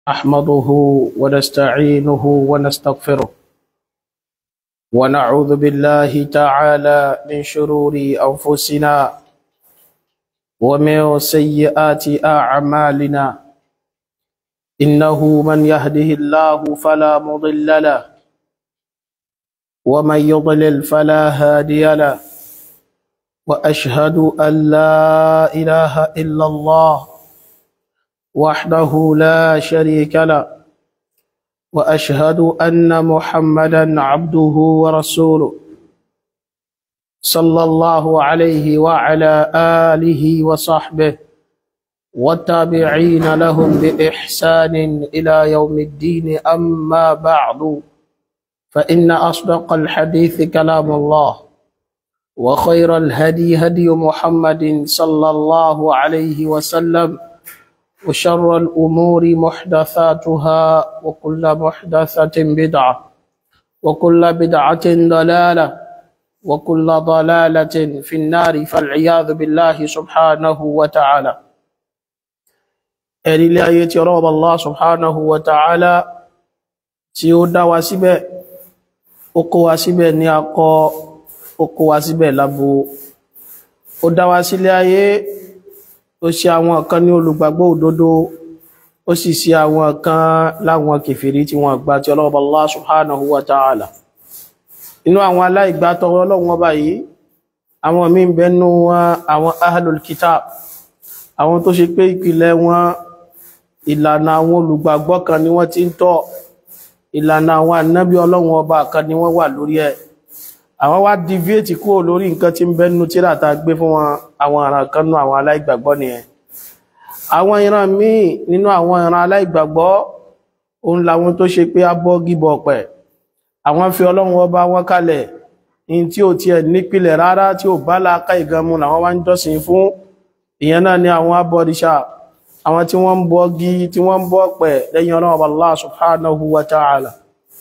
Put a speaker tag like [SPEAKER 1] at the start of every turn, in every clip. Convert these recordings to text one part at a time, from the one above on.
[SPEAKER 1] أحمده ونستعينه ونستغفره ونعوذ بالله تعالى من شرور أنفسنا ومن سيئات أعمالنا إنه من يهده الله فلا مضل له ومن يضلل فلا هادي له وأشهد أن لا إله إلا الله وحده لا شريك له واشهد ان محمدا عبده ورسوله صلى الله عليه وعلى اله وصحبه والتابعين لهم باحسان الى يوم الدين اما بعد فان اصدق الحديث كلام الله وخير الهدي هدي محمد صلى الله عليه وسلم وشر الأمور محدثاتها وكل محدثة بدعة وكل بدعة ضلالة وكل ضلالة في النار فالعياذ بالله سبحانه وتعالى ẹ̀rí ilé ayé tí ọlọ́wọ́ Allah subhanahu wa ta'ala tí ó dá wa síbẹ̀ ó kó wa síbẹ̀ ní akọ ó kó wa síbẹ̀ lábo ó dá wa sílé ayé ó ṣe àwọn kan ní olùgbàgbọ́ òdodo ó sì ṣe àwọn kan láwọn kèfèrí tí wọ́n gbà tí ọlọ́ọ̀bà Allah subhanahu wa ta'ala inú àwọn aláìgbàtọ̀ ọlọ́run ọba yìí àwọn míì bẹnu wọn àwọn ahlul kitab àwọn tó ṣe pé ìpìlẹ̀ wọn ìlànà àwọn olùgbàgbọ́ kan ni wọ́n ti ń tọ̀ ìlànà àwọn ànábí ọlọ́run ọba kan ni wọ́n wà lórí ẹ̀ àwọn wá deviate kúrò lórí nǹkan tí ń bẹ́nu tíra ta gbé fún wọn àwọn ìran kan nú àwọn aláìgbàgbọ́ nìyẹn àwọn ìran míì nínú àwọn ìran aláìgbàgbọ́ òun làwọn tó ṣe pé abọ́ gíbọ̀ ọ̀pẹ̀ àwọn fi ọlọ́run ọba wọn kalẹ̀ in tí ò tiẹ̀ nípìlẹ̀ rárá tí ò bá láàká ìganmu làwọn wá ń jọ́sìn fún ìyẹn náà ni àwọn abọ́díṣà àwọn tí wọ́n ń bọ́ gí tí wọ́n ń bọ́ ọ̀pẹ̀ lẹ́yìn ọlọ́run ọba Allah subhanahu wa ta'ala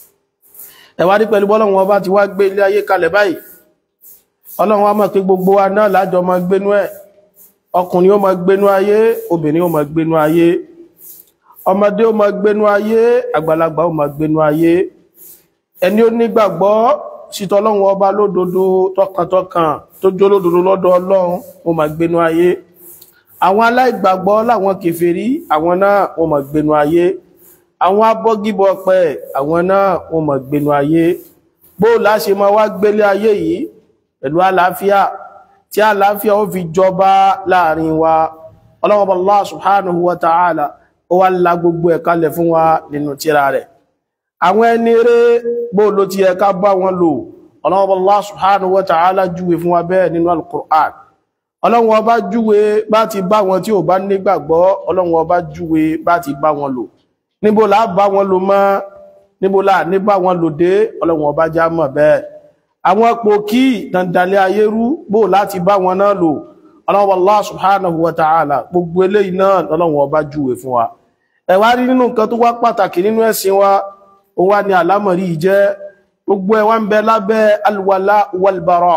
[SPEAKER 1] ẹ̀wádìí pẹ̀lú bọ́lọ́run ọba ti wá gbé ilé ayé kalẹ̀ báyìí ọlọ́run wa mọ̀ pé gbogbo wa náà lájọ ma gbénú ẹ̀ ọkùnrin ó ma gbénú ayé obìnrin ó ma gbénú ayé ọmọdé ó ma gbénú ayé àgbàlagbà ó ma gbénú ayé ẹni ó nígbàgbọ́ sítọ́ ọlọ́run ọba lódodo tọkàntọkàn tó jó lódodo lọ́dọ̀ ọlọ́run ó ma gbénú ayé àwọn aláìgbàgbọ́ láwọn kèfèrí àwọn náà ó ma gbénú ayé àwọn abọ́gíbọ̀ pẹ̀ àwọn náà wọ́n mọ̀ gbénu ayé bó láṣe ma wá gbélé ayé yìí pẹ̀lú àlàáfíà tí àlàáfíà ó fi jọba láàrin wa ọlọ́wọ́bọ̀ Allah subhanahu wa ta'ala ó wá la gbogbo ẹ̀ kalẹ̀ fún wa nínú tírà rẹ̀ àwọn ẹni rẹ̀ bó ló ti ẹka bá wọn lò ọlọ́wọ́bọ̀ Allah subhanahu wa ta'ala júwe fún wa bẹ́ẹ̀ nínú al-Qur'an ọlọ́wọ́ bá júwe bá ti bá wọn tí ò bá nígbàgbọ́ ọlọ́wọ́ bá júwe bá ti bá wọn lò níbo là bá wọn lò mọ́ níbo là ní bá wọn lò dé ọlọ́run ọba já mọ̀ bẹ́ẹ̀ àwọn pò kí dandalẹ̀ ayé rú bó láti bá wọn náà lò ọlọ́run Allah subhanahu wa ta'ala gbogbo eléyìí náà ọlọ́run ọba júwe fún wa ẹ wá rí nínú nǹkan tó wá pàtàkì nínú ẹ̀sìn wa ó wá ní àlámọ̀rí jẹ́ gbogbo ẹ̀ wá ń bẹ lábẹ́ alwala walbara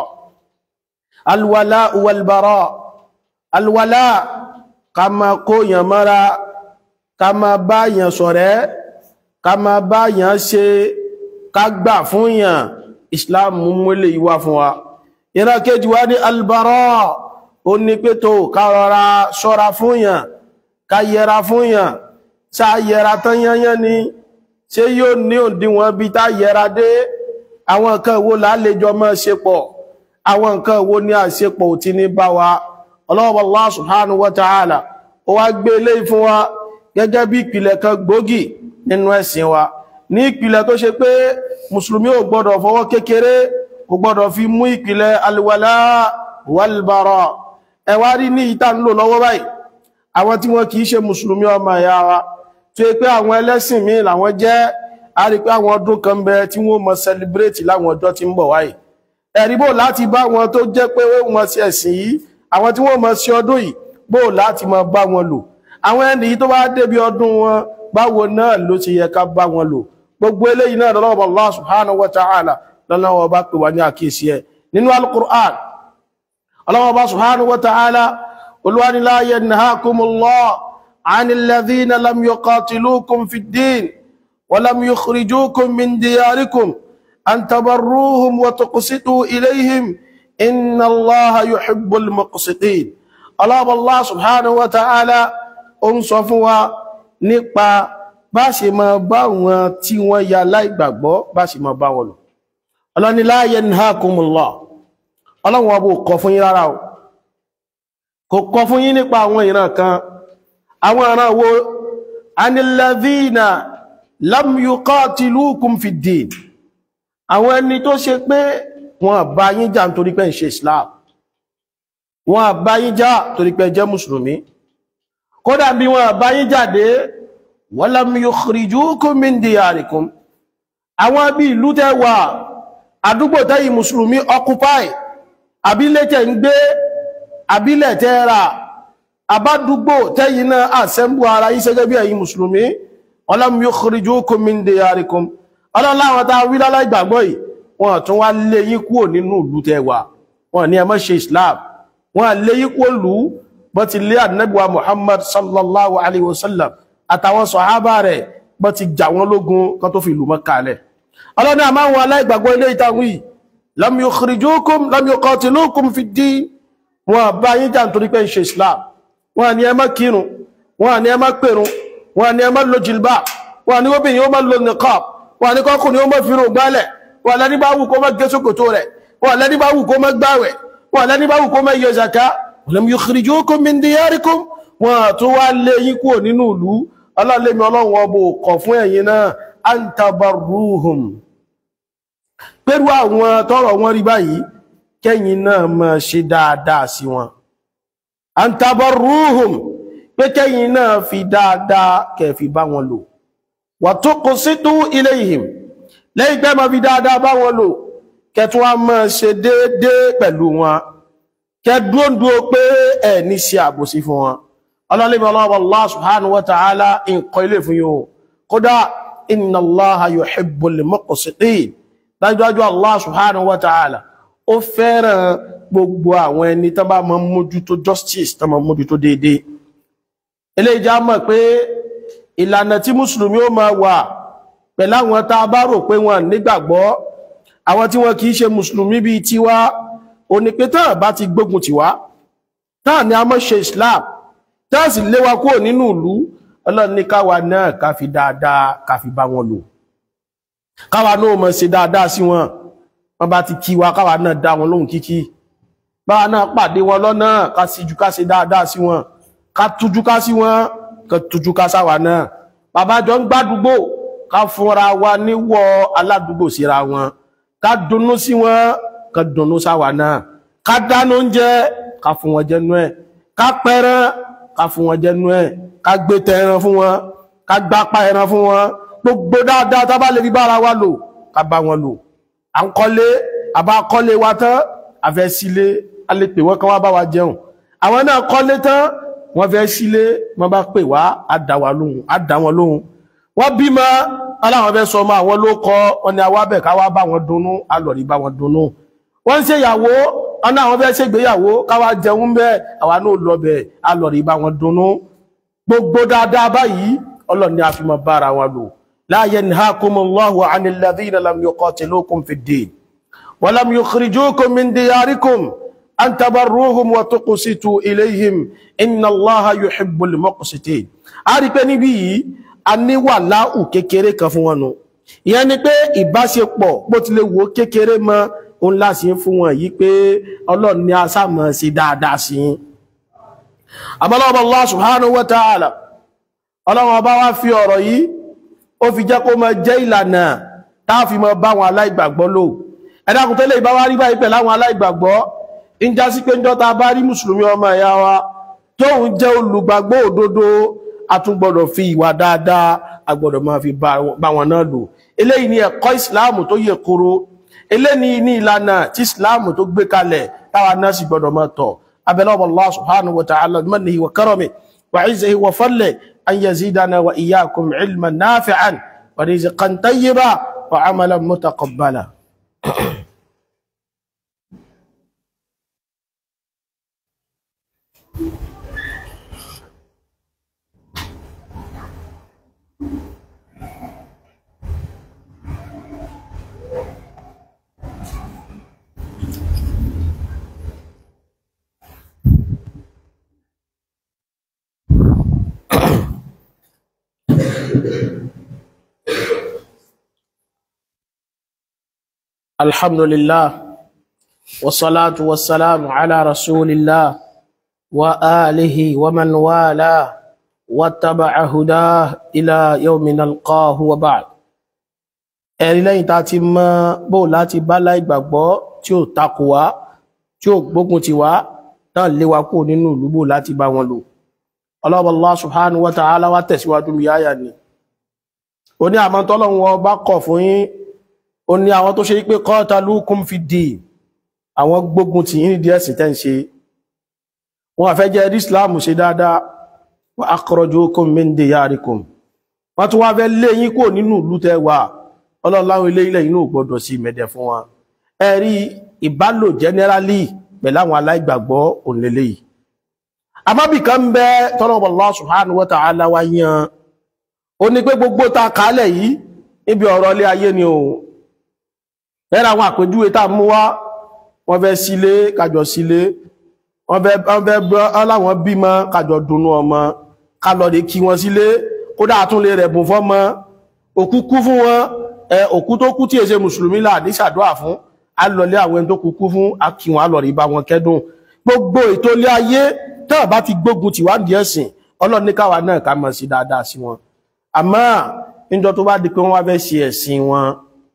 [SPEAKER 1] alwala walbara alwala ká máa kó yàn mọ́ra ká máa bá yàn ṣọ̀rẹ́ ká máa bá yàn ṣe ká gbà fún yàn islam mú lè yíwá fún wa ìran kejì wá ní albara ó ní pé tó ká rọra ṣọ́ra fún yàn ká yẹra fún yàn ṣá yẹra tán yányán ni ṣé yóò ní òdiwọ̀n bí tá yẹra dé àwọn nǹkan wo lálejò mọ́ ṣe pọ̀ àwọn nǹkan wo ní àṣepọ̀ ò ti ní bá wa ọlọ́wọ́ Allah subhanahu wa ta'ala ó wá gbé ilé fún wa gẹ́gẹ́ bí ìpìlẹ̀ kan gbòógì nínú ẹ̀sìn wa ní ìpìlẹ̀ tó ṣe pé mùsùlùmí ò gbọ́dọ̀ fọwọ́ kékeré ò gbọ́dọ̀ fi mú ìpìlẹ̀ alwala walbara ẹwà rí ní ìta ń lò lọ́wọ́ báyìí àwọn tí wọ́n kìí ṣe mùsùlùmí ọmọ ẹ̀yà wa tó yẹ pé àwọn ẹlẹ́sìn míì làwọn jẹ́ a rí pé àwọn ọdún kan bẹ tí wọ́n mọ celebrate láwọn ọjọ́ tí ń bọ̀ wáyìí ẹ̀rí bò láti bá wọn tó jẹ́ pé wọ́n sí ẹ̀sìn yìí àwọn tí wọ́n mọ sí ọdún yìí bò láti mọ bá wọn lò àwọn ẹni tó bá débi ọdún wọn báwo náà ló ti yẹ ká bá wọn lò gbogbo eléyìí náà lọ́wọ́ Allah subhanahu wa ta'ala lọ́wọ́ bá pè wá ní àkíyèsí ẹ̀ nínú al-Qur'an Allah subhanahu wa ta'ala olúwa ní la yanhakumullah عن الذين لم يقاتلوكم في الدين ولم يخرجوكم من دياركم أن تبروهم وتقسطوا إليهم إن الله يحب المقسطين الله الله سبحانه وتعالى ń sọ fún wa nípa bá ṣe máa bá wọn tí wọ́n ya láìgbàgbọ́ bá ṣe máa bá wọn lò ọlọ́ni la yanhakumullah ọlọ́run ọbọ̀ kọ fún yín rárá o kò kọ fún yín nípa àwọn ìran kan àwọn ìran wo anilladhina lam yuqatilukum fid din àwọn ẹni tó ṣe pé wọn bá yín jà nítorí pé ń ṣe islam wọn bá yín jà torí pé jẹ́ mùsùlùmí kódà bí wọn bá yín jáde walam yukhrijukum min diyarikum àwọn bí ìlú tẹ́ wà àdúgbò tẹ́yí mùsùlùmí occupy àbílẹ̀ tẹ́ ń gbé àbílẹ̀ tẹ́ rà àbádúgbò tẹ́yí náà assemble ara yí sẹ́gẹ́ bí ẹ̀yin mùsùlùmí walam yukhrijukum min diyarikum ọlọ́láwọn tá wí lálá ìgbàgbọ́ yìí wọ́n tún wá lé yín kúrò nínú ìlú tẹ́ wà wọ́n ní ẹ má ṣe islam wọ́n lé yín kúrò lù bọ́ ti lé ànábìwá muhammad sallallahu alaihi wasallam àtàwọn sọ̀hábà rẹ̀ bọ́ ti jà wọ́n lógun kan tó fi ìlú Mákkà lẹ̀ ọlọ́ni àmá wọn aláìgbàgbọ́ ilé ìtàwí lam yukhrijukum lam yuqatilukum fi ddin wọn bá yín jà nítorí pé ń ṣe islam wọn ni ẹ má kírun wọn ni ẹ má pèrun wọn ni ẹ má lo jilbab wọn ni obìnrin ó má lo niqab wọn ni kọkùnrin ó má fi rò gbálẹ̀ wọn lẹ́ni bá wù kó má gé sókòtò rẹ̀ wọn lẹ́ni bá wù kó má gbáwẹ̀ wọn lẹ́ni bá wù kó má yọ zaka lam yukhrijukum min diyarikum wọn tó wá lé yín kúrò nínú ìlú ọlọ́lẹ́mi ọlọ́run ọbọ̀ kọ̀ fún ẹ̀yin náà antabarruhum pẹ̀lú àwọn tọ́rọ wọn rí báyìí kẹ́yìn náà máa ṣe dáadáa sí wọn antabarruhum pé kẹ́yìn náà fi dáadáa kẹfì bá wọn lò wa tuqsitu ilayhim lẹ́yìn pé máa fi dáadáa bá wọn lò kẹtù wọn máa ṣe déédéé pẹ̀lú wọn kẹdúndúó pé ẹ̀ ní ṣe àbòsí fún wọn ọlọ́lẹ́bẹ̀ ọlọ́wọ́ Allah subhanahu wa ta'ala nǹkan ilé fún yóò kódà inna Allaha yuhibbul muqsitin dájúdájú Allah subhanahu wa ta'ala ó fẹ́ràn gbogbo àwọn ẹni tó bá mọ́ mójútó justice tó mọ́ mójútó déédéé ilé ìjà mọ̀ pé ìlànà tí mùsùlùmí ó máa wà pẹ̀lú àwọn tá a bá rò pé wọn nígbàgbọ́ àwọn tí wọn kì í ṣe mùsùlùmí bíi tiwa òní pé tán bá ti gbógun tiwa tán ni a mọ́ ṣe Islam tán sì léwa kúrò nínú ìlú ọlọ́run ní káwa náà ká fi dáadáa ká fi bá wọn lò káwa náà mọ̀ ṣe dáadáa sí wọn wọ́n bá ti kí wa káwa náà dá wọn lóhùn kíkí báwa náà pàdé wọn lọ́nà ká síjú ká ṣe dáadáa sí wọn ká tújú ká sí wọn ká tújú ká sáwa náà bàbá jọ ń gbádùgbò ká fúnra wa níwọ̀ aládùúgbò síra wọn ká dunnú sí wọn ká dunnú sáwa náà ká dáná oúnjẹ ká fún wọn jẹnu ẹ̀ ká pẹran ká fún wọn jẹnu ẹ̀ ká gbé tẹ ẹran fún wọn ká gbápá ẹran fún wọn gbogbo dáadáa tá bá lè fi bára wa lò ká bá wọn lò à ń kọ́lé àbá kọ́lé wa tán àfẹ́ sílé a lè pè wọ́n kán wá bá wa jẹun àwọn náà kọ́lé tán wọ́n fẹ́ sílé wọ́n bá pè wá á dá wa lóhùn á dá wọn lóhùn wọ́n bímọ aláwọn fẹ́ sọ ọmọ àwọn ló kọ́ wọn ni àwa bẹ̀ ká wá bá wọn dunnú á lọ rí bá wọn dunnú wọ́n ń ṣèyàwó ọ̀nà àwọn fẹ́ ṣègbéyàwó káwá jẹun bẹ́ẹ̀ àwa náà lọ bẹ̀ á lọ rí bá wọn dunnú gbogbo dáadáa báyìí ọlọ́ni a fi mọ bára wọn lò la yanhakumullahu anil ladhina lam yuqatilukum fid din wa lam yukhrijukum min diyarikum an tabarruhum wa tuqsitu ilayhim inna Allaha yuhibbul muqsitin a rí pé níbí yìí a ní wà láhù kékeré kan fún wọn nù ìyẹn ni pé ìbáṣepọ̀ bó ti lè wo kékeré mọ́ òun láti fún wọn yìí pé ọlọ́ni a sá mọ̀ sí dáadáa sí i àbọ́lọ́wọ́ Allah subhanahu wa ta'ala ọlọ́wọ́ bá wá fi ọ̀rọ̀ yìí ó fi jẹ́ kó mọ jẹ́ ìlànà táàfi mọ bá wọn aláìgbàgbọ́ lò ẹ̀dàkùn tẹ́lẹ̀ ìbá wá rí báyìí pẹ̀lú àwọn aláìgbàgbọ́ ń já sí pé njọ́ta bá rí mùsùlùmí ọmọ ẹ̀yà wa tóun jẹ́ olùgbàgbọ́ òdodo a tún gbọ́dọ̀ fi ìwà dáadáa a gbọ́dọ̀ máa fi bá wọn náà lò eléyìí ni ẹ̀kọ́ ìsìláàmù tó yẹ kóró eléyìí ni ìlànà tí ìsìláàmù tó gbé kalẹ̀ táwa náà sì gbọ́dọ̀ máa tọ̀ أبلغ الله سبحانه وتعالى بمنه وكرمه وعزه وفضله أن يزيدنا وإياكم علما نافعا ورزقا طيبا وعملا متقبلا الحمد لله والصلاة والسلام على رسول الله وآله ومن والاه واتبع هداه إلى يوم نلقاه وبعد ẹ̀rí lẹ́yìn tá a ti mọ bó láti bá láìgbàgbọ́ tí ó takò wá tí ó gbógun ti wá náà lé wa kúrò nínú ìlú bó láti bá wọn lò ọlọ́bọ̀ Allah subhanahu wa ta'ala wá tẹ̀síwájú mi yáyà ni ó ní àmọ́ tọ́lọ́run wọn bá kọ̀ fún yín ó ní àwọn tó ṣe pé qatalukum fi din àwọn gbógun ti yín díẹ̀ sí tẹ́ ń ṣe wọn àfẹ́ jẹ́ rí Islam ṣe dáadáa wa akhrajukum min diyarikum wọ́n tún wá fẹ́ lé yín kúrò nínú ìlú tẹ́ wà ọlọ́láwọn ilé ilẹ̀ inú gbọdọ̀ sí mẹ́dẹ̀ fún wọn ẹ̀rí ìbálò generally pẹ̀lú àwọn aláìgbàgbọ́ òǹlẹ̀lẹ̀ yìí àmọ́bì kan ń bẹ tọ́lọ́wọ́ Allah subhanahu wa ta'ala wá yan ó ní pé gbogbo ta kálẹ̀ yìí níbi ọ̀rọ̀ ilé ayé ni o ẹ̀rọ àwọn àpèjúwe tá mú wá wọ́n fẹ́ sílé kájọ sílé wọ́n fẹ́ ọláwọn bímọ kájọ dùnnú ọmọ kálọ̀ lè kí wọn sílé kódà tún lè rẹ̀bùn fọ́mọ òkú kú fún wọn ẹ òkú tó kú tí èsè mùsùlùmí là ní ṣàdúrà fún alọlé àwọn ẹni tó kú kú fún akíwọn alọrí bá wọn kẹ́dùn gbogbo ètò ilé ayé tẹ́ẹ̀ bá ti gbógun tì wá díẹ̀ sìn ọlọ́run ní káwa náà ká mọ̀ sí dáadáa sí wọn àmọ́ níjọ tó bá di pé wọ́n wá fẹ́ ṣe ẹ̀sìn wọn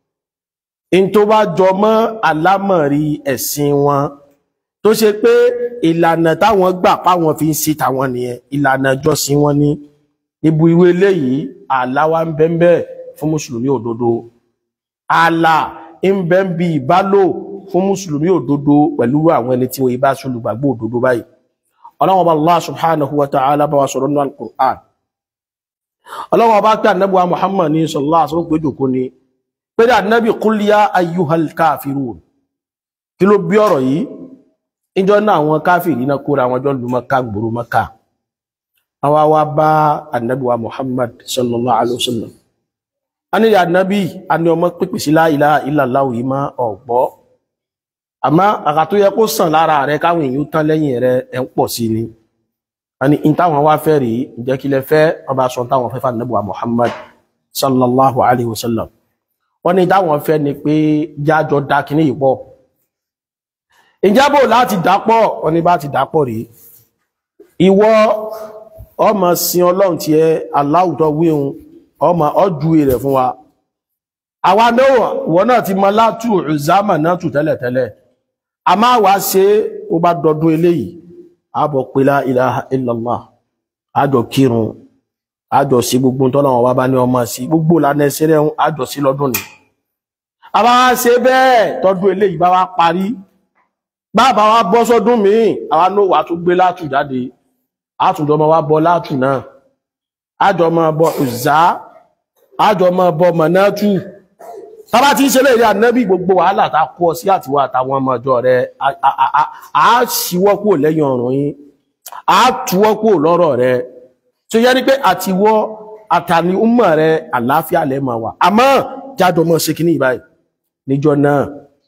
[SPEAKER 1] in tó bá jọ mọ́ àlámọ̀rí ẹ̀sìn wọn tó ṣe pé ìlànà táwọn gbà páwọn fi ń ṣe tàwọn nìyẹn ìlànà ìjọsìn wọn ní ibu ìwé eléyìí àláwá ń bẹ́ẹ̀ fún mùsùlùmí òdodo ààlà ń bẹ ń bi ìbálò fún mùsùlùmí òdodo pẹ̀lú àwọn ẹni tí wọ́n ibá ṣolùgbàgbọ́ òdodo báyìí ọlọ́wọ́n bá Allah subhanahu wa ta'ala bá wa sọ̀rọ̀ nínú al-Qur'an ọlọ́wọ́n bá pẹ́ ànábì wa Muhammad ní sallallahu alaihi wasallam pé jòkó ni pé dà ànábì qul ya ayyuhal kafirun kí ló bí ọ̀rọ̀ yìí ìjọ náà àwọn káfìrí náà kóra àwọn jọ lu Maka gbòòrò Maka àwa wá bá ànábì wa Muhammad sallallahu alaihi wasallam a ní ànábì a ní ọmọ pípì sí la ilaha illallah yìí má ọ̀gbọ́ àmá àkà tó yẹ kó sàn lára rẹ káwọn èèyàn tán lẹ́yìn rẹ ẹ̀ ń pọ̀ sí ni a ní in táwọn wá fẹ́ rí ìjẹ́ kí lẹ fẹ́ ọba sọ táwọn fẹ́ fà ànábì wa Muhammad sallallahu alaihi wasallam wọ́n ní táwọn fẹ́ ni pé jájọ dá kíní yìí pọ̀ ìjábò láti dápọ̀ wọ́n ní bá ti dápọ̀ rí ìwọ ọmọ sin ọlọ́run tí ẹ aláwùtọ́ wíhun ọmọ ọjú rẹ̀ fún wa àwa náà wọ́n náà ti mọ látù ìzámà náà tù tẹ́lẹ̀tẹ́lẹ̀ a máa wá ṣe ó bá dọdún eléyìí àbọ̀ pé la ilaha illallah àjọ kírun àjọ sí gbogbo tọ́lọ́wọ́n wá bá ní ọmọ sí gbogbo lànà ẹsẹ̀ rẹ̀ àjọ sí lọ́dún ni a bá wá ṣe bẹ́ẹ̀ tọdún eléyìí bá wá parí bàbá wa bọ́ sọ́dún míì àwa náà wà tún gbé látù jáde àtúndọ́ ọmọ wa bọ́ látù náà àjọ máa bọ ìzá àjọ máa bọ mọ̀nátù tàbá tí ń ṣe léèrè ànábì gbogbo wàhálà tá kó ọ sí àtiwá àtàwọn ọmọ ọjọ́ rẹ̀ a ṣíwọ́ kúrò lẹ́yìn ọ̀rùn yín a túwọ́ kúrò lọ́rọ̀ rẹ̀ tí ó yẹ ní pé àtiwọ́ àtàní ọmọ rẹ̀ àlàáfíà lẹ́mọ̀ wà àmọ́ jájọ mọ́ ṣe kíní ìbáyìí níjọ náà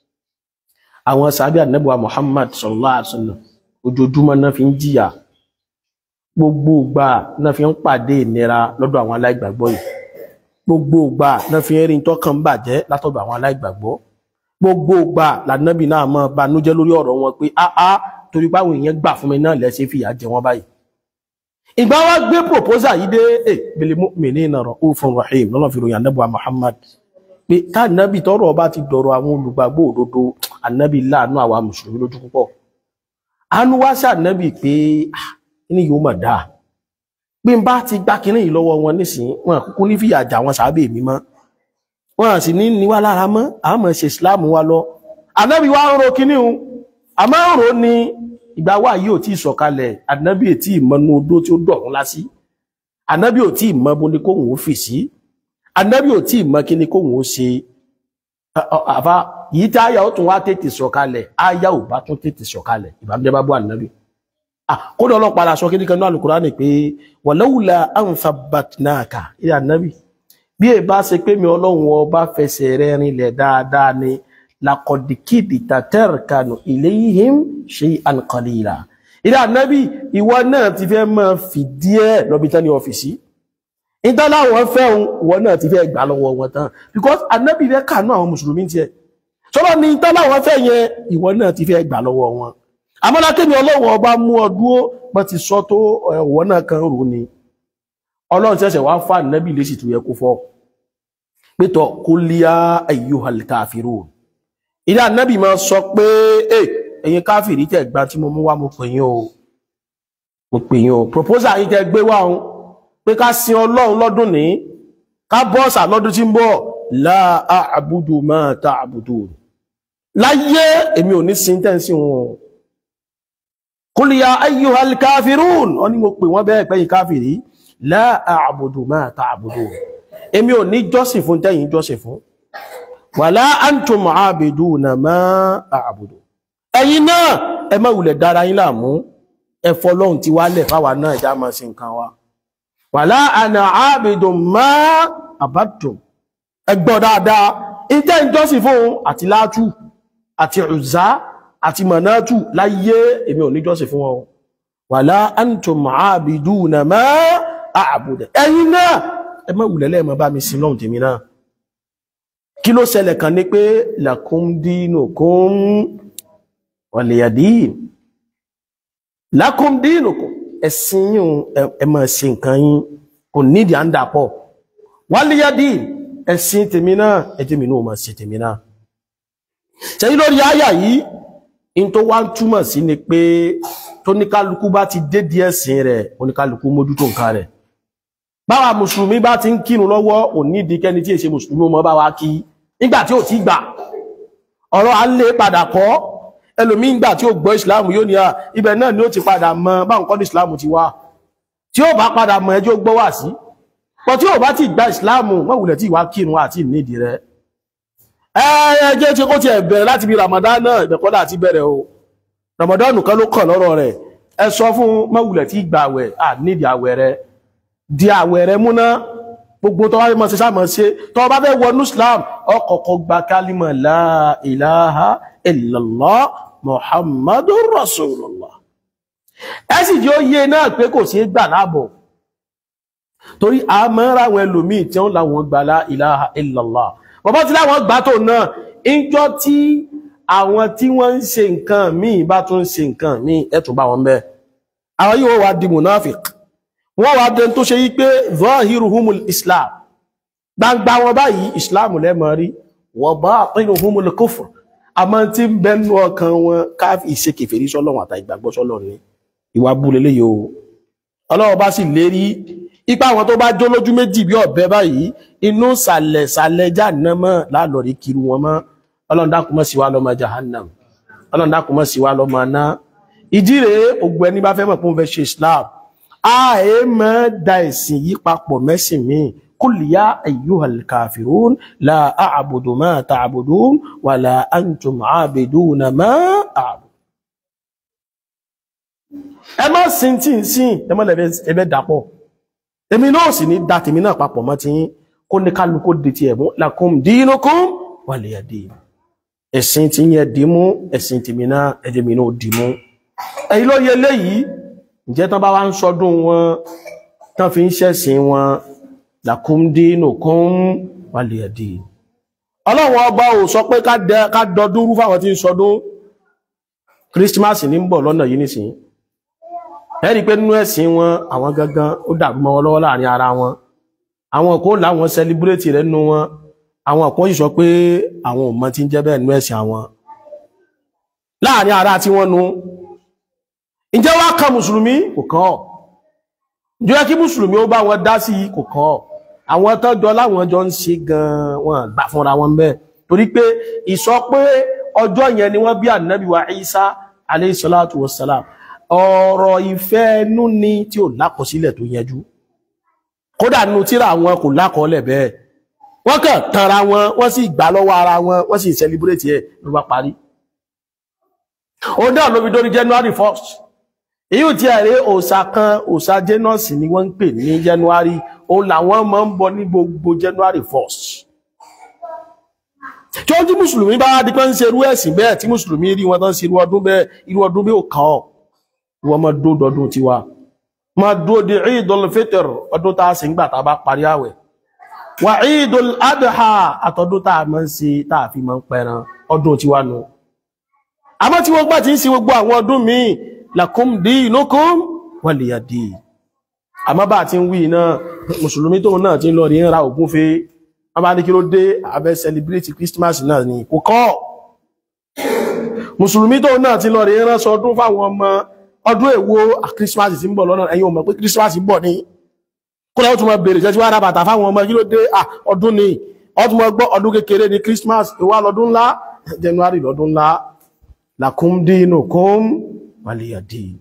[SPEAKER 1] àwọn sàbí ànábì wa Muhammad sallallahu alaihi wasallam ojoojúmọ́ náà fi ń jìyà gbogbo ìgbà náà fi ń pàdé ìnira lọ́dọ̀ àwọn aláìgbàgbọ́ yìí gbogbo ìgbà náà fi ń rí tọ́kàn bàjẹ́ látọ̀dọ̀ àwọn aláìgbàgbọ́ gbogbo ìgbà lànàbì náà mọ́ banújẹ́ lórí ọ̀rọ̀ wọn pé áá torí báwọn èèyàn gbà fún mi náà lẹ́sẹ̀ fìyà jẹ wọ́n báyìí ìgbà wa gbé proposal yìí dé ẹ bil mu'minina ra'ufun rahim lọ́nà fi ròyìn anábì Muhammad pé ká anábì tọrọ ọba ti dọ̀rọ̀ àwọn olùgbàgbọ́ òdodo anábì láàánú àwa mùsùlùmí lójú púpọ̀ àánú wá sí anábì pé ah ní yóò mọ̀ dáa bí n bá ti gbá kíní yìí lọ́wọ́ wọn nísìnyí wọn àkókò ní fìyà jà wọn sábẹ́ mi mọ́ wọn sì ní níwá lára mọ́ àmọ́ ṣe islam wa lọ ànábì wa ń ro kíní hun àmọ́ ń ro ni ìgbà wà yìí ò tí ì sọ̀kalẹ̀ ànábì ò tí ì mọ inú odó tí ó dọ̀run lásì ànábì ò tí ì mọ bó ni kóhùn ó fì sí ànábì ò tí ì mọ kíní kóhùn ó ṣe àfa yìí tí àyà ó tún wá tètè sọ̀kalẹ̀ àyà ò bá tún tètè sọ̀kalẹ̀ ìbànújẹ́ bá bọ́ ànábì kódà ọlọ́pàá aṣọ kí ní kanú alùkùránì pé wàláwùlà àǹfàbàtìnáàkà ilẹ̀ ànábì bí è bá ṣe pé mi ọlọ́run ọba fẹsẹ̀ rẹ̀ rinlẹ̀ dáadáa ni lakọ̀dìkìdì tàtẹ́rìkanù ilayhim shay'an qalila ilẹ̀ ànábì ìwọ náà ti fẹ́ máa fìdí ẹ̀ lọ́bi tán ní ọ́fíìsì ìtàláwọn fẹ́ òun wọn náà ti fẹ́ gbà lọ́wọ́ wọn tán because anábì fẹ́ kànú àwọn mùsùlùmí tiẹ̀ sọ́lọ́ ni ìtàláwọn fẹ́ yẹn ìwọ náà ti fẹ́ gbà lọ́wọ́ wọn amọ́lákémi ọlọ́wọ́ ọba mú ọ dúró bọ́ ti sọ tó ọ̀wọ́ náà kan rò ní ọlọ́run ṣẹ̀ṣẹ̀ wá fà nẹ́bì lè sì tó yẹ kó fọ́ pétọ̀ kó líá ayyuhal kafirun ilé ànẹ́bì máa sọ pé ẹ̀yin káfìrí tẹ̀ gbá tí mo mú wá mo pè yín o mo pè yín o proposal yín tẹ́ gbé wá òun pé ká sin ọlọ́run lọ́dún ní ká bọ́ọ̀sà lọ́dún tí ń bọ̀ la a'budu ma ta'budun láyé èmi ò ní sin tẹ́ǹsì wọn kul ya ayyuhal kafirun wọ́n ní mo pè wọ́n bẹ́ẹ̀ pẹ́yìn káfìrí la a'budu ma ta'budun èmi ò ní jọ́sìn fún tẹ́yìn jọ́sìn fún wala antum aabiduna ma a'budu ẹ̀yin náà ẹ má wulẹ̀ dára yín láàmú ẹ fọlọ́hun ti wálẹ̀ fáwa náà já máa sí nǹkan wa wàlá àna àbìdùn má àbádùn ẹgbọ́ dáadáa ìjẹ́ ìjọsìn fún àti látù àti Uzza àti Manatu láyé èmi ò ní jọ́sìn fún wọn wàlá antum àbìdùn má àbùdẹ̀ ẹ̀yin náà ẹ má wulẹ̀ lẹ́ẹ̀mọ́ bá mi sin lọ́hùn tèmi náà kí ló ṣẹlẹ̀ kan ní pé lakum dinukum waliyadin lakum dinukum ẹ̀sìn yín ẹ máa ṣe nǹkan yín kò nídìí à ń dàpọ̀ waliyadin ẹ̀sìn tèmi náà ẹjẹ́ mi náà máa ṣe tèmi náà ṣẹ́yí lórí àyà yìí in tó wá ń túmọ̀ sí ni pé tóníkálukú bá ti dé díẹ̀ ẹ̀sìn rẹ̀ oníkálukú mójútó nǹkan rẹ̀ báwa mùsùlùmí bá ti ń kírun lọ́wọ́ ò nídìí kẹ́ni tí èṣe mùsùlùmí mọ́ bá wa kí nígbà tí ò ti gbà ọ̀rọ̀ à ń lè padà kọ́ ẹlòmí ń gbà tí ó gbọ́ ìsìláàmù yóò ní à ibẹ̀ náà ni ó ti padà mọ báwọn kọ́ ní ìsìláàmù ti wá tí ó bá padà mọ ẹjọ́ gbọ́ wà sí pọ̀ tí ó bá ti gba ìsìláàmù mọ̀wùlẹ̀ tí ìwá kírun àti ìnídìí rẹ̀ ẹjẹ́ tí kó ti ẹ̀bẹ̀rẹ̀ láti bí Ramadan náà ìbẹ̀kọ́dà àti bẹ̀rẹ̀ o Ramadan kan ló kàn lọ́rọ̀ rẹ̀ ẹ sọ fún mọ̀wùlẹ̀ tí gbà àwẹ̀ à nídìí àwẹ̀ rẹ̀ di àwẹ̀ rẹ̀ múná gbogbo tó wá fẹ́ mọ́ sí sáàmọ́ sí tó bá fẹ́ wọnú Islam ọkọ̀ọ̀kọ̀ gba kálímọ̀ la ilaha illallah Muhammadur Rasulullah ẹ sì jẹ́ ó yé náà pé kò sí gbà láàbọ̀ torí a mọ́ ráwọn ẹlòmíì tí wọ́n láwọn gbà la ilaha illallah bọ́bá tí láwọn gbà tó náà ìjọ tí àwọn tí wọ́n ń ṣe nǹkan míì bá tún ṣe nǹkan míì ẹ̀tù bá wọn bẹ́ẹ̀ àwọn yíò wá di munafik wọ́n wá dẹn tó ṣe yí pé zahiruhumul islam gbangba wọn báyìí islam lẹ́mọ̀ rí wa batinuhumul kufr àmọ́ tí ń bẹnu ọkàn wọn káfí ìṣe kèfèrí sọ́lọ́run àtà ìgbàgbọ́ sọ́lọ́run ni ìwà bú lélẹ́ yóò ọlọ́wọ́ bá sì lérí ipa àwọn tó bá jó lójú méjì bí ọ̀bẹ báyìí inú sàlẹ̀ sàlẹ̀ jahannama lálọ́rí kiri wọn mọ́ ọlọ́run dákun má sí wa lọ́mọ jahannam ọlọ́run dákun má sí wa lọ́mọ aná ìdí rèé ògbó ẹni bá fẹ́ mọ̀ pé wọ́n fẹ́ ṣe islam a ẹ mọ́ da ẹ̀sìn yí papọ̀ mẹ́sìn míì قل يا أيها الكافرون لا أعبد ما تعبدون ولا أنتم عابدون ما أعبد ẹ má sin tí ń sìn ẹ má lẹ́bẹ̀ ẹbẹ̀ dàpọ̀ èmi náà sì ní dá tèmi náà papọ̀ mọ́ ti yín kó ní kálukú di ti ẹ̀mú lakum dinukum waliya din ẹ̀sìn tí yẹn dìímú ẹ̀sìn tèmi náà ẹ̀jẹ̀ mi náà dìímú ẹ̀yìn ló yẹ léyìí ǹjẹ́ tán bá wá ń sọdún wọn tán fi ń ṣẹ̀sìn wọn lakum dinukum waliya din ọlọ́run ọba ò sọ pé ká dọdún rú fáwọn tí ń sọdún kírísímásì ní ń bọ̀ lọ́nà yìí nísìnyí ẹ̀rí pé nínú ẹ̀sìn wọn àwọn gangan ó dàrú mọ́ wọn lọ́wọ́ láàrin ara wọn àwọn kò láwọn sẹlibrétì rẹ̀ nínú wọn àwọn kan sì sọ pé àwọn ò mọ tí ń jẹ́ bẹ́ẹ̀ nínú ẹ̀sìn àwọn láàrin ara tí wọ́n nu ǹjẹ́ wá kan mùsùlùmí kò kàn ọ́ ǹjẹ́ yẹ kí mùsùlùmí ó bá wọn dá sí kò kàn ọ́ àwọn tọ́jọ́ láwọn jọ ń ṣe gan wọn gbà fúnra wọn bẹ́ẹ̀ torí pé ìsọ pé ọjọ́ yẹn ni wọ́n bí ànábì wa Isa alayhi salatu wassalam ọ̀rọ̀ ìfẹ́ ẹnú ni tí ò lákọsílẹ̀ tó yẹjú kódà nínú tíra wọn kò lákọọ́lẹ̀ bẹ́ẹ̀ wọ́n kàn tanra wọn wọ́n sì gbà lọ́wọ́ ara wọn wọ́n sì celebrate ẹ̀ ló bá parí ó náà ló fi dórí January 1st èyí ò tí a rí òòṣà kan òòṣà Janus ni wọ́n ń pè ní January ó làwọn máa ń bọ ní gbogbo January 1st tí ó tí mùsùlùmí bá di pé ń ṣe irú ẹ̀sìn bẹ́ẹ̀ tí mùsùlùmí rí wọn tán ṣe irú ọdún bẹ́ẹ̀ irú ọdún bí ó kàn ọ́ wọ́n mọ́ dódọdún ti wá ma dúó di Eidul Fitr ọdún tá a sì ń gbà tá a bá parí àwẹ̀ wà Eidul Adha àtọdún tá a máa ń ṣe tá a fi máa ń pẹran ọdún tiwa nù àmọ́ tí wọ́n gbà tí ń ṣe gbogbo àwọn ọdún míì lakum dinukum waliya din àmọ́ bá ti ń wí náà mùsùlùmí tóun náà ti ń lọ rí ń ra ògúnfe wọ́n bá ní kí ló dé abẹ́ celebrate Christmas náà ni kò kọ́ mùsùlùmí tóun náà ti lọ rí ń ránṣọ ọdún fáwọn ọmọ ọdún èwo Christmas ti ń bọ̀ lọ́nà ẹ̀yin ò mọ̀ pé Christmas ń bọ̀ ní kó lẹ́wọ́n tún mọ̀ bèèrè jẹ́ tí wọ́n ra bàtà fáwọn ọmọ kí ló dé ọdún ni ọdún mọ̀ gbọ́ ọdún kékeré ni Christmas ìwà lọ́dún ńlá January lọ́dún ńlá lakum dinukum waliya din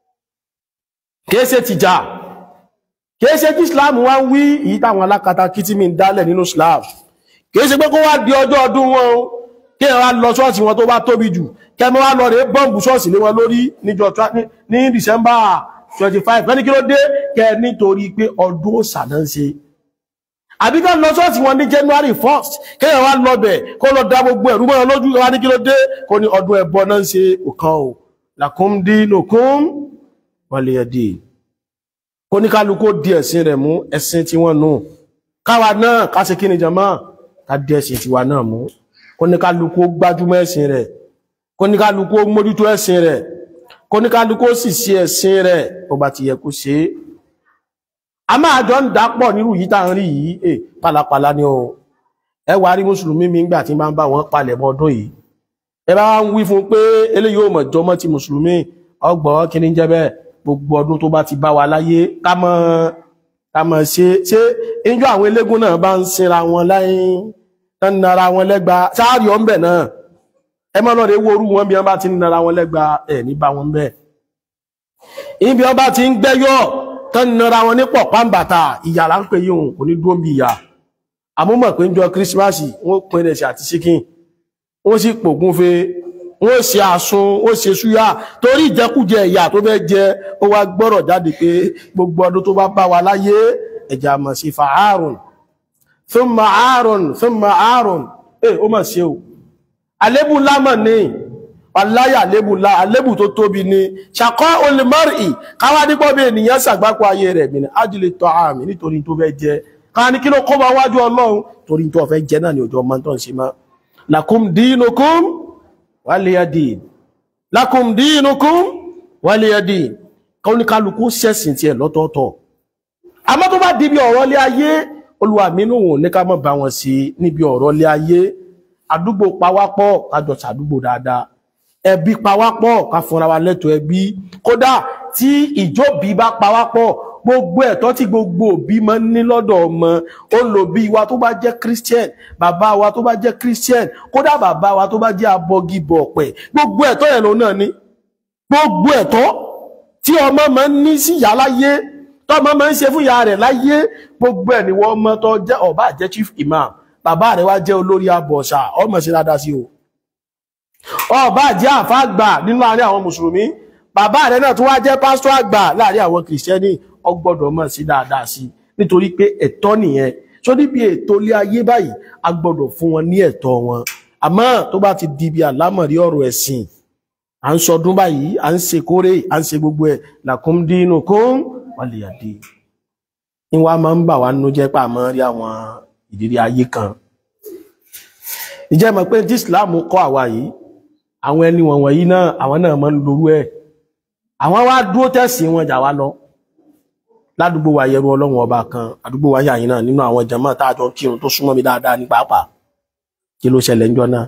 [SPEAKER 1] kìí ṣe tìjà kìí ṣe tí islam wá ń wí èyí táwọn alákatá kí tí mi ń dálẹ̀ nínú islam kìí ṣe pé kó wá di ọjọ́ ọdún wọn o kí ẹ wá lọ ṣọ́ọ̀ṣì wọn tó bá tóbi jù kẹmọ́ wá lọ rẹ̀ bọ́ǹbù ṣọ́ọ̀ṣì lé wọn lórí níjọ ní december 25 lẹ́ni kí ló dé kẹ nítorí pé ọdún òsà náà ń ṣe àbí ká lọ ṣọ́ọ̀ṣì wọn ní january 1st kí ẹ wá lọ bẹ̀ kó lọ dá gbogbo ẹ̀rú mọ́ lójú wá ní kí ló dé kó ní ọdún ẹbọ náà ń ṣe òkan o lakum dinukum wàlẹ̀yẹ̀dì kó ní kálukú di ẹ̀sìn rẹ̀ mú ẹ̀sìn tí wọ́n nù káwa náà ká ṣe kí ni jama ká di ẹ̀sìn tiwa náà mú kó ní kálukú gbájúmọ́ ẹ̀sìn rẹ̀ kó ní kálukú mójútó ẹ̀sìn rẹ̀ kó ní kálukú sì ṣe ẹ̀sìn rẹ̀ ó bá ti yẹ kó ṣe é a máa jọ ń dápọ̀ nírú yìí tá à ń rí yìí ẹ pálapàla ni o ẹ wá rí mùsùlùmí mi ńgbà tí máa ń bá wọn palẹ̀ mọ́ ọdún yìí ẹ bá ń wí fún pé eléyìí ò mọ̀ jọmọ́ ti mùsùlùmí ọgbọ̀n kí ni jẹ́ bẹ́ẹ̀ gbogbo ọdún tó bá ti bá wa láyé ká mọ́ ká mọ́ ṣe ṣe injú àwọn elégún náà bá ń sinra wọn láyé tán nara wọn lẹ́gba sáàrì ọ̀nbẹ̀ náà ẹ mọ́ lọ́rẹ̀ wórú wọn bí wọ́n bá ti ń nara wọn lẹ́gba ẹ̀ ní bá wọn bẹ́ẹ̀ ibi wọ́n bá ti ń gbẹ́yọ̀ tán nara wọn ní pọ̀ pàǹbàtà ìyà là ń pè yíhun kò ní dúró bí ìyà àmúmọ̀ pé ń jọ kírísímásì wọ́n pín ẹ̀sẹ̀ àti síkìn wọ́n sì pògúnfe wọ́n ṣe àsun wọ́n ṣe súyà torí ìjẹkújẹ ìyà tó fẹ́ jẹ ó wá gbọ́rọ̀ jáde pé gbogbo ọdún tó bá bá wa láyé ẹ̀jà mọ̀ sí fa ààrùn thumma ààrùn thumma ààrùn ẹ̀ ó mọ̀ sí o àlébù lámọ̀ ní wàláyà àlébù lá àlébù tó tóbi ní ṣàkọ́ olùmọ́rì káwá dípọ̀ bí ènìyàn ṣàgbákò ayé rẹ̀ mi ní ájílẹ̀ tọ́ àmì nítorí tó fẹ́ jẹ ká ní kí ló kó bá wájú ọlọ́run torí tó fẹ́ jẹ náà ní ọjọ́ mọ́ tó ń ṣe mọ́ lakum dinukum waliyadin lakum dinukum waliyadin kọ́ ní kálukú sẹ́sìn tí ẹ̀ lọ́tọ̀ọ̀tọ̀ àmọ́ tó bá di bí ọ̀rọ̀ lé ayé olúwa mínú wọn ní ká má bá wọn sí níbi ọ̀rọ̀ lé ayé àdúgbò pawápọ̀ kájọ sàdúgbò dáadáa ẹbí pawápọ̀ ká fúnra wa lẹ́tọ̀ọ́ ẹbí kódà tí ìjóbi bá pawápọ̀ gbogbo ẹ̀tọ́ tí gbogbo òbí máa ń ní lọ́dọ̀ ọmọ ó lò bí wa tó bá jẹ́ christian bàbá wa tó bá jẹ́ christian kódà bàbá wa tó bá jẹ́ abọgibọ̀ ọ̀pẹ̀ gbogbo ẹ̀tọ́ yẹn lòun náà ní gbogbo ẹ̀tọ́ tí ọmọ máa ń ní sí ìyá láyé tọ́mọ máa ń ṣe fún ìyá rẹ̀ láyé gbogbo ẹ̀ ni wọ́n mọ́ tó jẹ́ ọba jẹ́ chief imam bàbá rẹ̀ wá jẹ́ olórí abọ̀ṣà ọmọ sí dáadáa sí o ọba jẹ́ àfá àgbà nínú àárín àwọn mùsùlùmí bàbá rẹ̀ náà tó wá jẹ́ pásítọ̀ àgbà láàrin àwọn kìrìsìtẹ́nì ọgbọ́dọ̀ mọ̀ sí dáadáa sí nítorí pé ẹ̀tọ́ nìyẹn tó níbi ètò ilé ayé báyìí a gbọ́dọ̀ fún wọn ní ẹ̀tọ́ wọn àmọ́ tó bá ti di bí àlámọ̀rí ọ̀rọ̀ ẹ̀sìn à ń sọdún báyìí à ń ṣe kórè à ń ṣe gbogbo ẹ̀ lakum dinukum waliyadin ìwà máa ń bà wá nínú jẹ́ pà mọ́ rí àwọn ìdílé ayé kan ìjẹ́ mọ̀ pé tí Islam kọ́ àwa yìí àwọn ẹni wọ̀nyí náà àwọn náà máa ń lorú ẹ̀ àwọn wá dúró tẹ̀sí wọn jà wá lọ ládùúgbò wa yẹrù ọlọ́run ọba kan àdúgbò wa yàyìn náà nínú àwọn jàmáà táàjọ kírun tó súnmọ́ mi dáadáa ní pàápàá kí ló ṣẹlẹ̀ ńjọ́ náà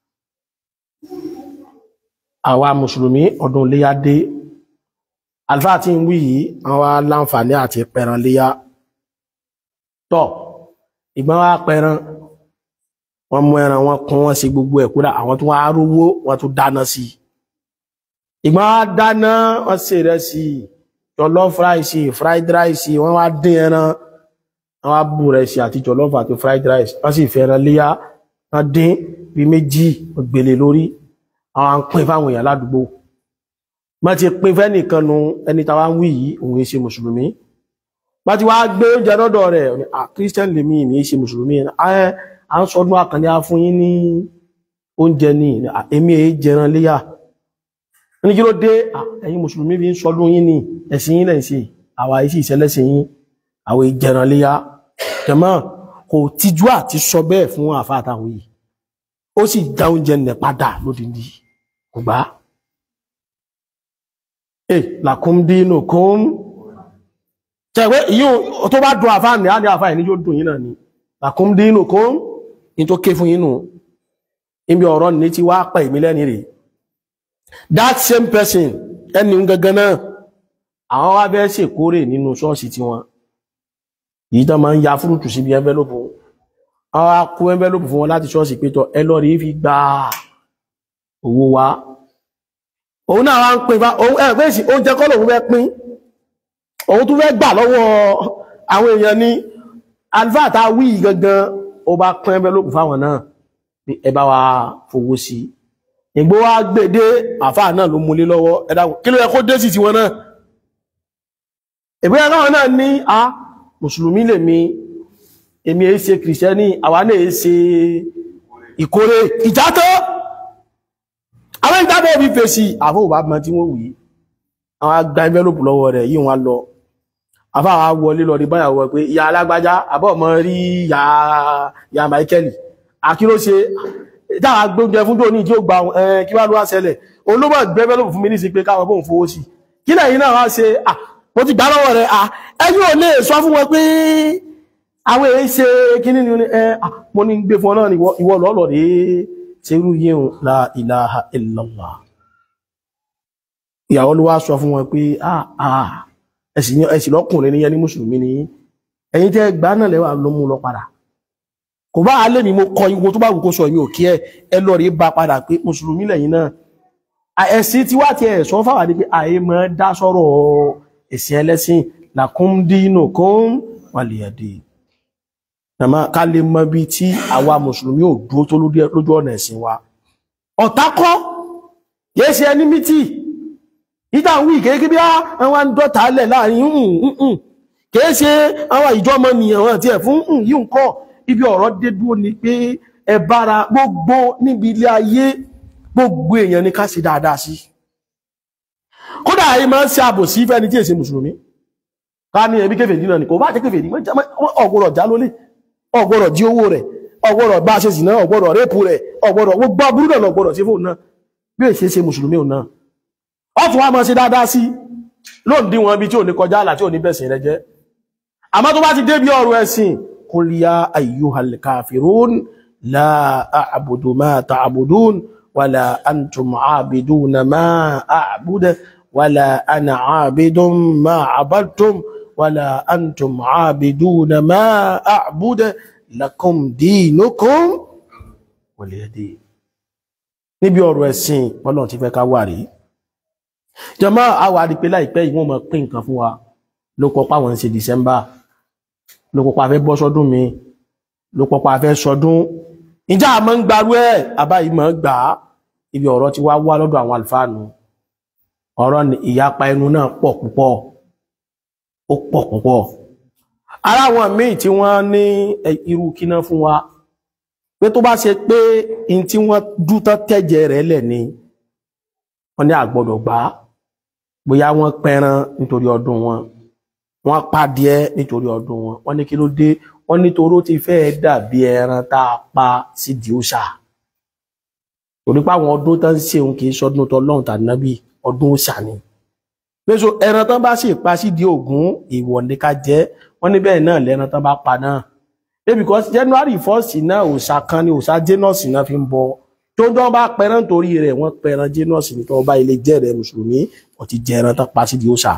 [SPEAKER 1] àwa mùsùlùmí ọdún léyá dé alfáà tí ń wí yìí àwọn aláǹfààní àti pẹran léyá tọ́ ìgbọ́n wa pẹran wọ́n mú ẹran wọn kún wọn sí gbogbo ẹ̀ kúrò àwọn tó wá rówó wọn tó dáná sí ìgbọ́n wa dáná wọ́n ṣe ìrẹsì jollof rice fried rice wọ́n wá dín ẹran wọ́n wá bù rẹ̀ sí àti jollof àti fried rice wọ́n sì fẹ́ ẹran léyá wọ́n dín bí méjì gbèlè lórí àwọn pín fáwọn èèyàn ládùúgbò má ti pín fẹ́ nìkan nu ẹni tàwa ń wí yìí òun ṣe mùsùlùmí má ti wá gbé oúnjẹ lọ́dọ̀ rẹ̀ à christian lèmi ní ṣe mùsùlùmí à ń sọdún àkànní fún yín ní oúnjẹ ní èmi èé jẹran léyà ní kí ló dé ẹ̀yin mùsùlùmí bí ń sọdún yín ní ẹ̀sìn yín lẹ́yìn sí àwa iṣẹ́ ìṣẹ́lẹ́sìn yín àwọn ìjẹran léyá jẹmọ́ kò tijú àti sọ bẹ́ẹ̀ fún àfa àtàwọn yìí ó sì dá oúnjẹ nẹ̀ padà lódìndí kò gbá ẹ làkúndínú kún tẹ̀wé yíò tó bá dùn àfa ní àdé àfa ìní yóò dùn yín náà ni làkúndínú kún ní tó ké fún yín nù níbi ọ̀rọ̀ ní ti wá pẹ̀ mí lẹ́ni rè that same person ẹni gangan náà àwọn wá bẹ́ẹ̀ ṣèkórè nínú ṣọ́ọ̀ṣì tiwọn yìí tán máa ń ya fúrútù síbi ẹnvẹ́lópù àwọn akó ẹnvẹ́lópù fún wọn láti ṣọ́ọ̀ṣì pétọ̀ ẹ lọ rí fi gba owó wa òun náà wá ń pín bá òun ẹ pé sí oúnjẹ kọ́ lòun fẹ́ pín òun tún fẹ́ gbà lọ́wọ́ àwọn èèyàn ní alfa tá wí gangan ó bá pín ẹnvẹ́lópù fáwọn náà pé ẹ bá wa fowó sí ìgbó wa gbèdé àfáà náà ló múlé lọ́wọ́ ẹ dákun kí ló yẹ kó dé sí tiwọn náà ìgbéyàwó náà ní a mùsùlùmí lè mi èmi èé ṣe kìrìsìtẹ́nì àwa náà èé ṣe ìkórè ìjátọ́ àwọn ìjábọ̀ bí fèsì àfóòbá mọ́ tí wọ́n wùí àwọn agbá envelope lọ́wọ́ rẹ̀ yí wọn lọ afáwà wọlé lọ rí báyàwó pé ìyá alágbájá àbọ̀ mọ́ rí ìyá Michael àkíró ṣe dáwà gbóúnjẹ fún tóní tí ó gba kí wá ló wá ṣẹlẹ̀ olóbọ̀ gbé envelope fún mi ní sí pé káwọn bóun fowó sí kí lẹ́yìn náà wá ṣe mo ti gbá lọ́wọ́ rẹ̀ à ẹ̀yin ò lè sọ fún wọn pé àwọn èyí ṣe kíní ni ẹ mo ní gbé fún ọ náà ni ìwọ lọ́lọ́ rí ṣerú yíhun la ilaha illallah ìyàwó ló wá sọ fún wọn pé ẹ̀sìn lọ́kùnrin níyẹn ní mùsùlùmí ni ẹ̀yin tẹ́ gbá náà lẹ́wà ló mú lọ padà kò bá alẹ́ mi mo kọ ìwo tó bá wù kó sọ èmi ò kí ẹ ẹ lọ rí bá padà pé mùsùlùmí lẹ́yìn náà ẹ̀sìn tí wá ti ẹ̀ sọ fáwà ní pé àyè mọ́ dá sọ́rọ̀ ẹ̀sìn ẹlẹ́sìn lakum dinukum waliyadi nàmá ká lè mọ bí tí àwa mùsùlùmí ò dúró tó lójú ọ̀nà ẹ̀sìn wa ọ̀tá kọ́ yẹ́ ṣe ẹni mítì ìta ń wí kéèké bí àwọn dọ́ta lẹ̀ láàrin ǹǹǹ kìí ṣe àwọn ìjọ ọmọ nìyàn àti ẹ̀ fún yíò ń kọ́ ibi ọ̀rọ̀ dé dúró ni pé ẹ bára gbogbo níbi ilé ayé gbogbo èèyàn ni ká ṣe dáadáa sí kódà ayé máa ń ṣe àbòsí fẹ́ni tí èsè mùsùlùmí ká ní ẹbí kèfèrí náà ni kò bá jẹ́ kèfèrí ọgbọ̀rọ̀ já lólè ọgbọ̀rọ̀ jí owó rẹ̀ ọgbọ̀rọ̀ bá ṣe sì náà ọgbọ̀rọ̀ rẹ́pù rẹ̀ ọgbọ̀rọ̀ gbogbo aburú náà lọgbọ̀rọ̀ sí fóun náà bí èsè ṣe mùsùlùmí òun náà ọ tún wá máa ṣe dáadáa sí lóòdí wọn bí tí ò ní kọjá àlà tí ò ní bẹ̀sìn rẹ jẹ́ àmọ́ tó bá ti dé bí ọ̀rọ̀ ẹ̀sìn qul ya ayyuhal kafirun la a'budu ma ta'budun wala antum 'abiduna ma a'budu wala ana 'abidun ma 'abadtum wala antum 'abiduna ma a'budu lakum dinukum waliya din níbi ọ̀rọ̀ ẹ̀sìn Ọlọ́run ti fẹ́ ká wà rí jọmọ́ àwà àdìpé láìpẹ́ ìwọ̀n mọ̀ pín nǹkan fún wa ló kọpá wọn ṣe December ló kọpá fẹ́ bọ́ sọ́dún mi ló kọpá fẹ́ sọdún ìjà àmọ́ ń gbarú ẹ̀ àbá ìmọ̀ gbà á ibi ọ̀rọ̀ ti wá wá lọ́dọ̀ àwọn àlùfáànù ọ̀rọ̀ ìyapa ẹnu náà pọ̀ púpọ̀ ó pọ̀ púpọ̀ ara àwọn míì tí wọ́n ní irú kíná fún wa pé tó bá ṣe pé in tí wọ́n dútọ́ tẹ́jẹ rẹ̀ lẹ̀ ni wọ́n ní àgbọ́dọ̀ gbà á bóyá wọ́n pẹran nítorí ọdún wọn wọ́n pàdíẹ nítorí ọdún wọn wọ́n ní kí ló dé wọ́n nítorí ó ti fẹ́ dàbí ẹran tá a pa sídìí òòṣà torí pé àwọn ọdún tó ń ṣe òun kì í ṣọdún tó lọ́hùn tàbí nábì ọdún òòṣà ni pèsè ẹran tán bá sì pa sídìí ògún ìwọ̀ ní ká jẹ wọ́n ní bẹ́ẹ̀ náà lẹ́ran tán bá pa náà because January first náà òòṣà kan ni òòṣà Janus náà fi ń bọ tó ń dán bá pẹran torí rẹ̀ wọ́n pẹran Janus ní tó bá ilé jẹ́ rẹ̀ mùsùlùmí wọ́n ti jẹ ẹran tán pa sídìí òòṣà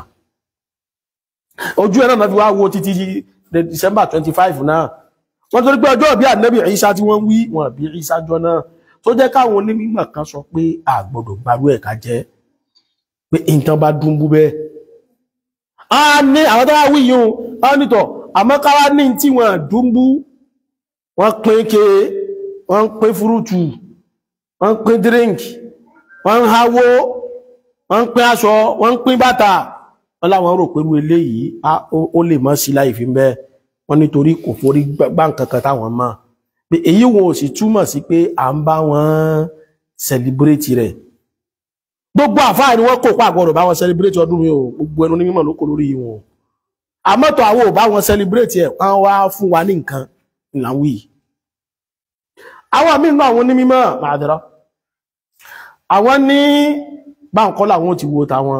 [SPEAKER 1] ojú ẹran náà fi wá wo títí December twenty five náà wọ́n torí pé ọjọ́ bí ànábì Ìsá tí wọ́n wí wọn bí Ìsá jọ náà tó jẹ́ káwọn onímọ̀ kan sọ pé a gbọ́dọ̀ gbarú ẹ̀ ká jẹ́ pé nǹkan bá dún bú bẹ́ẹ̀ a ní àwọn tó wá wí yìí ó nítọ̀ àmọ́ káwá ní tí wọ́n dún bú wọ́n pín ke wọ́n pín fúrútù wọ́n pín drink wọ́n háwó wọ́n pín aṣọ wọ́n pín bàtà wọ́n láwọn rò pẹ̀lú eléyìí ó lè mọ́ sí láì fi bẹ́ẹ̀ wọ́n nítorí kò forí gbá nǹkankan táwọn mọ̀ pé èyí wọn ò sì túmọ̀ sí pé à ń bá wọn sẹlibrétì rẹ̀ gbogbo àfáà ni wọ́n kó pa àgbọ̀rọ̀ bá wọn sẹlibrétì ọdún mi o gbogbo ẹnu ní mímọ̀ ló kó lórí wọn àmọ́tọ̀ àwọn ò bá wọn celebrate ẹ̀ wọ́n wá fún wa ní nǹkan ìlànwí àwọn mínú àwọn onímọ̀ màdìrá àwọn ní báǹkọ́ làwọn ti wo tàwọn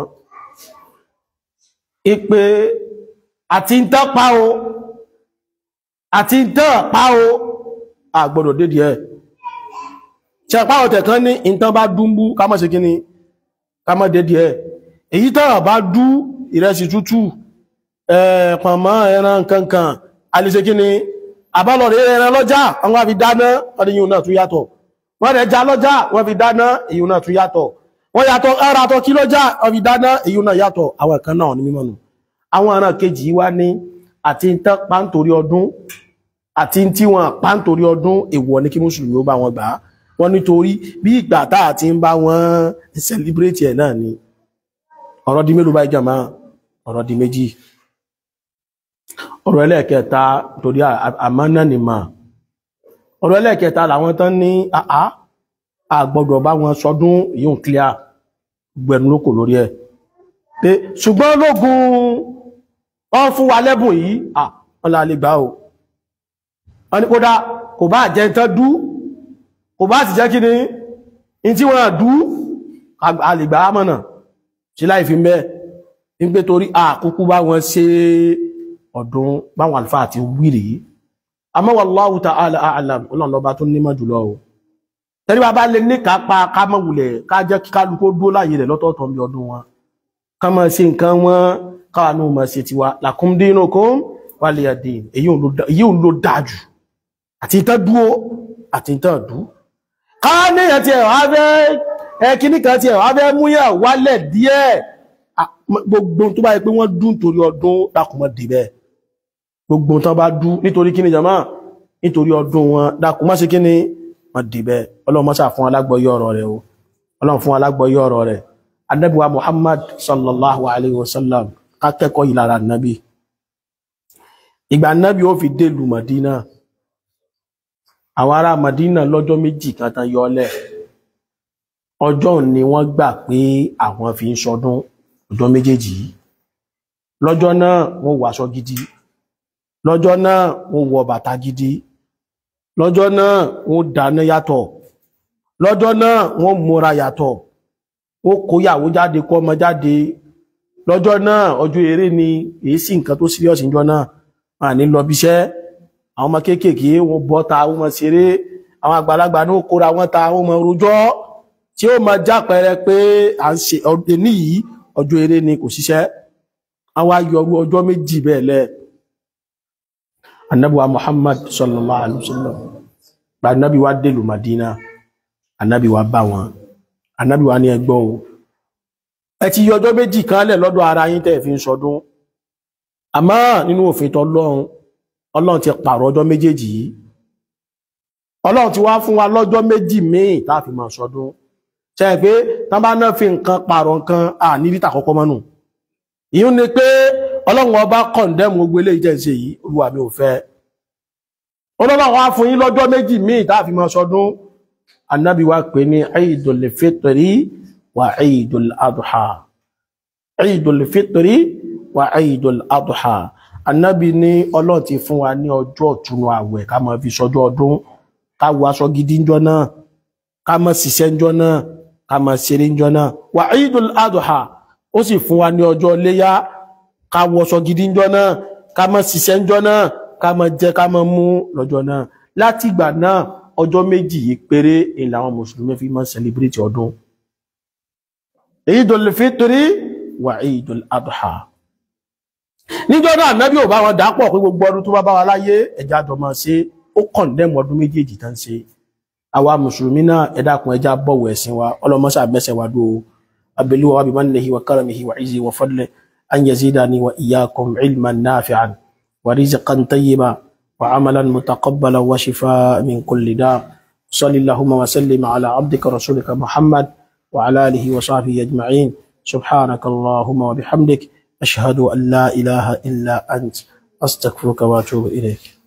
[SPEAKER 1] ìpè àti ń tán pa o àti ń tán pa o àgbọ̀dọ̀ dédìí ẹ̀ ṣe páwọn tẹ̀kan ní ìntán bá dúnbú ká má ṣe kí ni ká má dédìí ẹ̀ èyí tán bá dú ìrẹsì tútù pọ̀nmọ́ ẹran kankan alìṣe kí ni àbálọ̀rẹ̀ ẹran lọ́jà àwọn àfi dáná ọdún yìí náà tún yàtọ̀ wọ́n rẹ̀ já lọ́jà wọ́n fi dáná èyí náà tún yàtọ̀ wọ́n yàtọ̀ ẹra tọ́ kí lọ́jà wọ́n fi dáná èyí náà yàtọ̀ àwọn kan náà ní mímọ́ nù àwọn ọ̀ràn kejì wá ní àti ń tán pàǹtorí ọdún àti tí wọ́n pàǹtorí ọdún èèwọ̀ ní kí mùsùlùmí ó bá wọn gbà wọ́n nítorí bí ìgbà tá àti ń bá wọn celebrate ẹ̀ náà ni ọ̀rọ̀ di mélòó báyìí jàmá ọ̀rọ̀ di méjì ọ̀rọ̀ ẹlẹ́ẹ̀kẹta torí àmánà ni mà ọ̀rọ̀ ẹlẹ́ẹ̀kẹta làwọn tán ní àá àgbọ́dọ̀ bá wọn sọdún yíò clear gbẹ̀rún lókò lórí ẹ̀ pé ṣùgbọ́n lógún wọ́n fún wa lẹ́bùn yìí à wọ́n la lè gbà o wọ́n ní kódà kò bá jẹ́ tán dú kò bá sì jẹ́ kí ni in tí wọ́n dú a lè gbà á mọ̀nà sí láì fi mẹ́ ń pé torí àkókò bá wọn ṣe ọdún báwọn àlùfáà ti wíìrì yìí àmọ́ wallahu ta'ala a'lam ọlọ́run lọ́ba tó nímọ̀ jùlọ o tẹ́lí bá bá lè ní kápá ká mọ̀ wulẹ̀ ká jẹ́ kí kálukú dúró láàyè rẹ̀ lọ́tọ̀ọ̀tọ̀ bí ọdún wọn ká máa ṣe nǹkan wọn káwa náà máa ṣe tiwa lakum dinukum waliya din èyí ò ló dáa jù àti ìtàn dúó àti ìtàn dú ká níyàn tiẹ̀ wá fẹ́ ẹ kíní kan tiẹ̀ wá fẹ́ múyàn wálẹ̀ díẹ̀ gbogbo tó bá yẹ pé wọ́n dún torí ọdún dákùnmọ́ dì bẹ́ẹ̀ gbogbo tán bá dú nítorí kíni jama nítorí ọdún wọn dákùn má ṣe kíni wọ́n dì bẹ́ẹ̀ ọlọ́run mọ́sà fún alágbọ́yé ọ̀rọ̀ rẹ̀ o ọlọ́run fún alágbọ́yé ọ̀rọ̀ rẹ̀ anábíwá muhammad sallallahu alayhi wa sallam kákẹ́kọ̀ọ́ yìí lára nábì ìgbà nábì ó fi dé lu madina àwọn ará madina lọ́jọ́ méjì kan tán yọlẹ̀ ọjọ́ ni wọ́n gbà pé àwọn fi ń sọdún ọjọ́ méjèèjì yìí lọ́jọ́ náà wọ́n wọ aṣọ gidi lọ́jọ́ náà wọ́n wọ bàtà gidi lọ́jọ́ náà wọ́n dáná yàtọ̀ lọ́jọ́ náà wọ́n múra yàtọ̀ wọ́n kó yàwó jáde kó ọmọ jáde lọ́jọ́ náà ọjọ́ eré ni èyí sí nǹkan tó serious níjọ́ náà wọ́n à ní lọ bíṣẹ́ àwọn ọmọ kéékèèké wọ́n bọ́ ta wọ́n mọ ṣeré àwọn àgbàlagbà ní ó kóra wọn ta wọ́n mọ rojọ́ tí ó mọ jápẹrẹ pé à ń ṣe ọdẹ níyìí ọjọ́ eré ni kò ṣiṣẹ́ àwọn ayọrú ọjọ́ méjì bẹ́ẹ̀ lẹ anabiwa muhammad sallallahu alaihi wasallam gba anabi wa dèlù madina anabi wa bá wọn anabi wa ní ẹgbọ́ o ẹ ti yọ ọjọ́ méjì kan lẹ̀ lọ́dọ̀ ara yín tẹ́ fi ń sọdún àmọ́ nínú òfin tọlọ́run ọlọ́run ti pààrọ̀ ọjọ́ méjèèjì yìí ọlọ́run ti wá fún wa lọ́jọ́ méjì míì tá a fi máa sọdún ṣe pé tán bá náà fi nǹkan pààrọ̀ nǹkan à ní lítà kọ́kọ́ mọ́nù ìyún ni pé ọlọ́run ọba kọ̀ǹdẹ́mù gbogbo eléyìí jẹ́ ṣe yìí olúwa mi ò fẹ́ ọlọ́run wá fún yín lọ́jọ́ méjì míì tá a fi máa sọdún anábì wa pè ní Eidul Fitri wa Eidul Adha Eidul Fitri wa Eidul Adha anábì ní ọlọ́run ti fún wa ní ọjọ́ ìtúnu àwẹ̀ ká máa fi sọjọ́ ọdún ká wọ aṣọ gidi ńjọ́ náà ká máa ṣiṣẹ́ ńjọ́ náà ká máa ṣeré ńjọ́ náà wa Eidul Adha ó sì fún wa ní ọjọ́ léyá ká wọṣọ gidi ńjọ́ náà ká máa ṣiṣẹ́ ńjọ́ náà ká máa jẹ ká máa mú lọ́jọ́ náà láti ìgbà náà ọjọ́ méjì yìí péré èyí làwọn mùsùlùmí fi máa celebrate ọdún Eidul Fitri wa Eidul Adha níjọ́ náà nábì ò bá wọn dàpọ̀ pé gbogbo ọdún tó bá bá wa láyé ẹja jọ máa ṣe ó kọ̀ǹdẹ́mù ọdún méjèèjì tán ṣe àwa mùsùlùmí náà ẹ dákun ẹja bọ̀wọ̀ ẹ̀sìn wa ọlọ́mọṣà mẹ́sẹ̀ wa dúró abẹ́lúwa wa bimannihi wa karamihi wa izzi wa fadli an yazidani wa iyyakum ilman nafi'an wa rizqan tayyiba wa amalan mutaqabbala wa shifaa min kulli da sallallahu wa sallim ala abdika rasulika muhammad wa ala alihi wa sahbihi ajma'in subhanaka allahumma wa bihamdik ashhadu an la ilaha illa ant astaghfiruka wa atubu ilayk